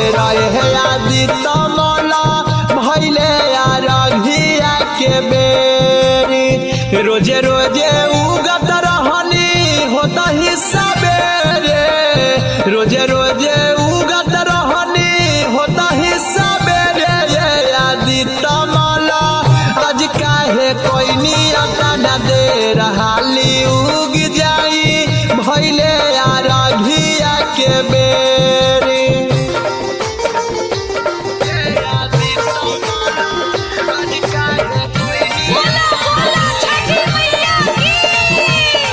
बेरा हे आदि तमला भैले अरघिया के बेरी रोजे रोजे उगत रहनी होता ही सबेरे रोजे रोजे उगत रहनी होता ही सबेरे ये आदि तमला आज काहे कोई नियत न दे रहाली उग जाई भैले अरघिया के बेरी बोला बोला छठी मैया की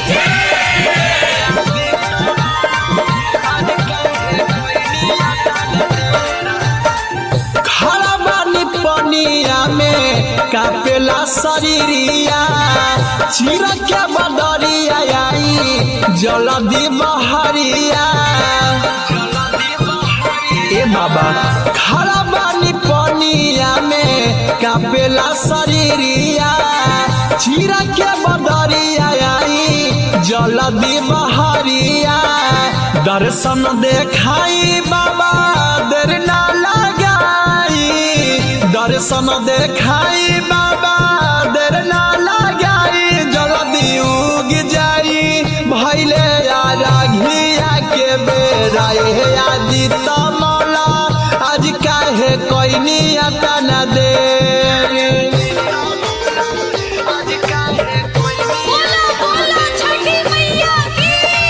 खड़ा बानी पनिया में कापेला शरीरिया चिर के बदरिया आई जलदी बहरिया ए बाबा खड़ा बानी पनिया में कापेला शरीरिया चिर के बदरिया आई जलदी बहरिया दर्शन देखाई बाबा देर ना लगाई दर्शन देखाई बाबा देर ना लगाई जल्दी उग जाई भैले राघिया के बेरा हे आदि तमला आज काहे कोई नियत न दे बोला बोला छठी मैया की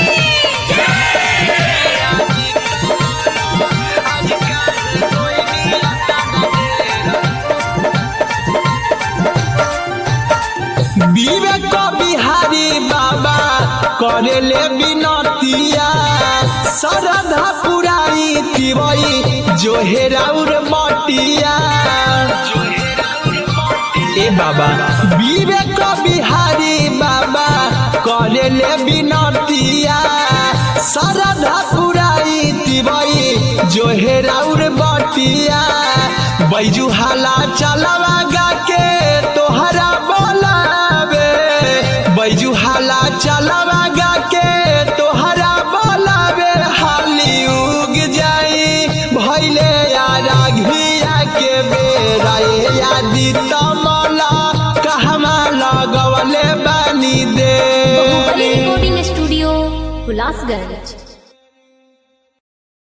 विवेक बिहारी बाबा करेले बिनतिया श्रद्धा पुराई तिवई जो हेराउर मटिया ए बाबा विवेक बिहारी बाबा करेले बिनतिया श्रद्धा पुराई तिवई जो हेराउर बटिया बैजू हाला चलवा गा के तोहरा बोलावे बैजू हाला चलवा गा के तोहरा बोलावे हाली उग जाई भैले राघिया के बेरा ए आदि तमला कहमा लगवले बानी दे बाहुबली रिकॉर्डिंग स्टूडियो हुलासगंज